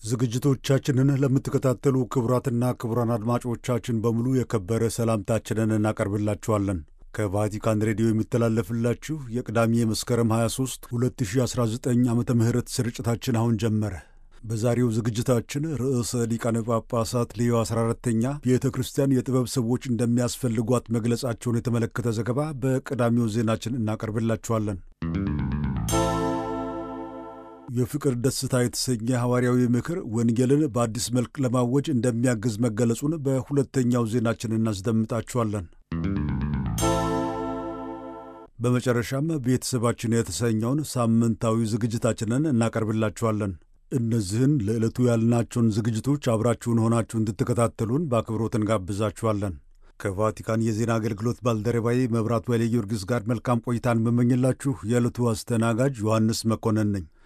ዝግጅቶቻችንን ለምትከታተሉ ክቡራትና ክቡራን አድማጮቻችን በሙሉ የከበረ ሰላምታችንን እናቀርብላችኋለን። ከቫቲካን ሬዲዮ የሚተላለፍላችሁ የቅዳሜ መስከረም 23 2019 ዓ ም ስርጭታችን አሁን ጀመረ። በዛሬው ዝግጅታችን ርዕሰ ሊቃነ ጳጳሳት ሌዮ 14ተኛ ቤተ ክርስቲያን የጥበብ ሰዎች እንደሚያስፈልጓት መግለጻቸውን የተመለከተ ዘገባ በቀዳሚው ዜናችን እናቀርብላችኋለን። የፍቅር ደስታ የተሰኘ ሐዋርያዊ ምክር ወንጌልን በአዲስ መልክ ለማወጅ እንደሚያግዝ መገለጹን በሁለተኛው ዜናችን እናስደምጣችኋለን። በመጨረሻም ቤተሰባችን የተሰኘውን ሳምንታዊ ዝግጅታችንን እናቀርብላችኋለን። እነዚህን ለዕለቱ ያልናቸውን ዝግጅቶች አብራችሁን ሆናችሁ እንድትከታተሉን በአክብሮት እንጋብዛችኋለን። ከቫቲካን የዜና አገልግሎት ባልደረባዬ መብራት ወይለ ጊዮርጊስ ጋር መልካም ቆይታን መመኝላችሁ የዕለቱ አስተናጋጅ ዮሐንስ መኮንን ነኝ።